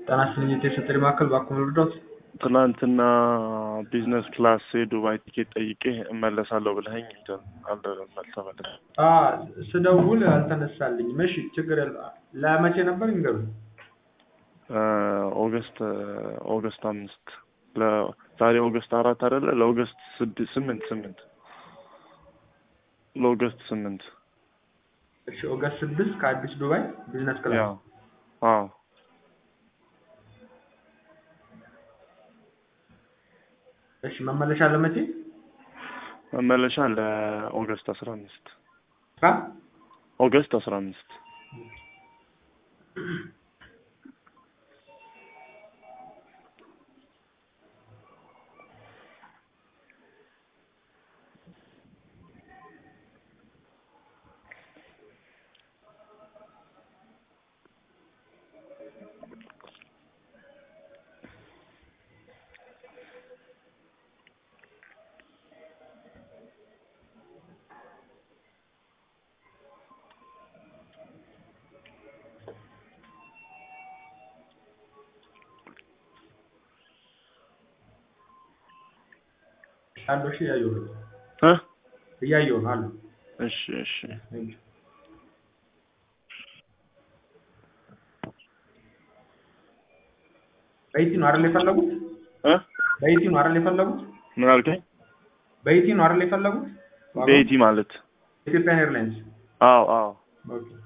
ጤና ይስጥልኝ የቴሌ ማዕከል ባክዎ ልርዳዎት? ትናንትና ቢዝነስ ክላስ የዱባይ ቲኬት ጠይቄ እመለሳለሁ ብለኸኝ እንትን አልተመለስም። አ ስደውል አልተነሳልኝም። እሺ ችግር የለ ለመቼ ነበር ይንገሩኝ። ኦገስት ኦገስት አምስት ዛሬ ኦገስት አራት አይደለ? ለኦገስት ስድስት ስምንት ስምንት ለኦገስት ስምንት እሺ ኦገስት ስድስት ከአዲስ ዱባይ ቢዝነስ ክላስ ያው አዎ እሺ መመለሻ ለመቼ? መመለሻ ለኦገስት አስራ አምስት አ ኦገስት አስራ አምስት አለው እሺ እያየሁ ነው እ እያየሁ ነው አለው እሺ እሺ በኢቲ ነው አይደል የፈለጉት? እ በኢቲ ነው አይደል የፈለጉት? ምን አልከኝ? በኢቲ ነው አይደል የፈለጉት? ቤቲ ማለት ኢትዮጵያን ኤርላይንስ አዎ አዎ ኦኬ